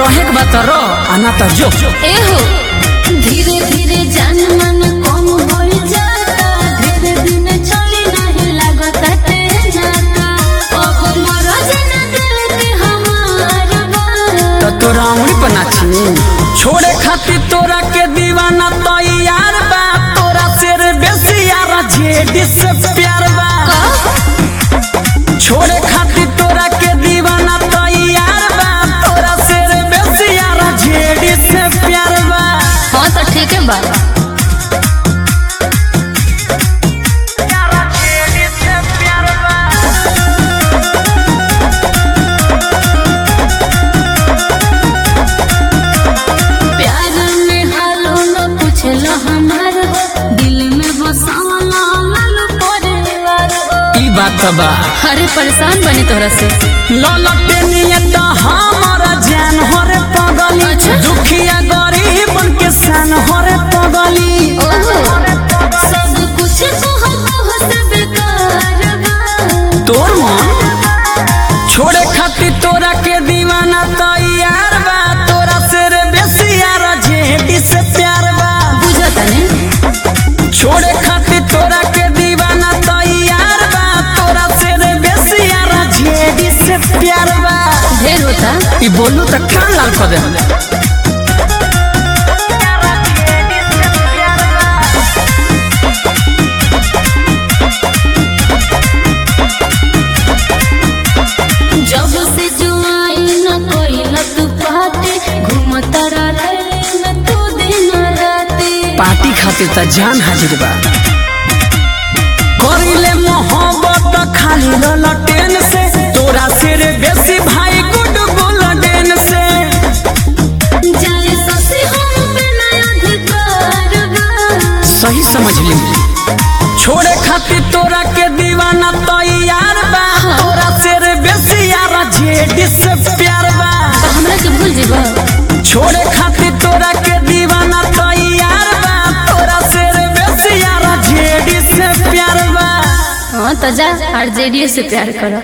रहे के बात रह आना त जो एहो धीरे धीरे जान मन कम होई जाता धीरे दिन चली नहीं लागत ते जाता अब मरज न दिल के हमार बा त तोरा उंगली पर नाची छोड़े खातिर तोरा के दीवाना तैयार बा तोरा शेर बेसी यार जेडी से प्यार बा छोड़े खातिर तोरा के दीवाना तैयार बा तोरा शेर बेसी यार जेडी से प्यार बा हाँ तो ठीक है बा जेडी से प्यार बा प्यार में हालो न पूछलो हमार दिल में बसावला लाल परिवार ई बात बा अरे परेशान बनी तोरा से ललटे नियत हमारा जान हरे पगली अच्छा। दुखिया गरीब के सन हरे पगली ओहो सब कुछ कहत से बेकार बा तोर मन छोड़े खातिर तोरा के दीवाना तैयार बा तोरा शेर बेसी यार जेडी से प्यार बा बुझता ने छोड़े खातिर तोरा के दीवाना तैयार बा तोरा शेर बेसी यार जेडी से प्यार बा ढेर होता ई बोलू त कान लाल कर दे जब से जुआई न कोई लत पाते घूमता रहे में तू दिन राते पार्टी खातिर त जान हाजिर बा करिले मोहब्बत खाली ललटेन से तोरा सिर बेसी भाई गुड गोल्डन से जाए ससे हम पे नया अधिकार बा सही समझ ली छोड़े खातिर तोरा के दीवाना तैयार बा तोरा सिर बेसी यार जेडी से प्यार बा तो हमरा के भूल जेबा छोड़े खातिर तोरा के दीवाना तैयार बा तोरा सिर बेसी यार जेडी से प्यार बा हाँ तो जा आरजेडी से प्यार करो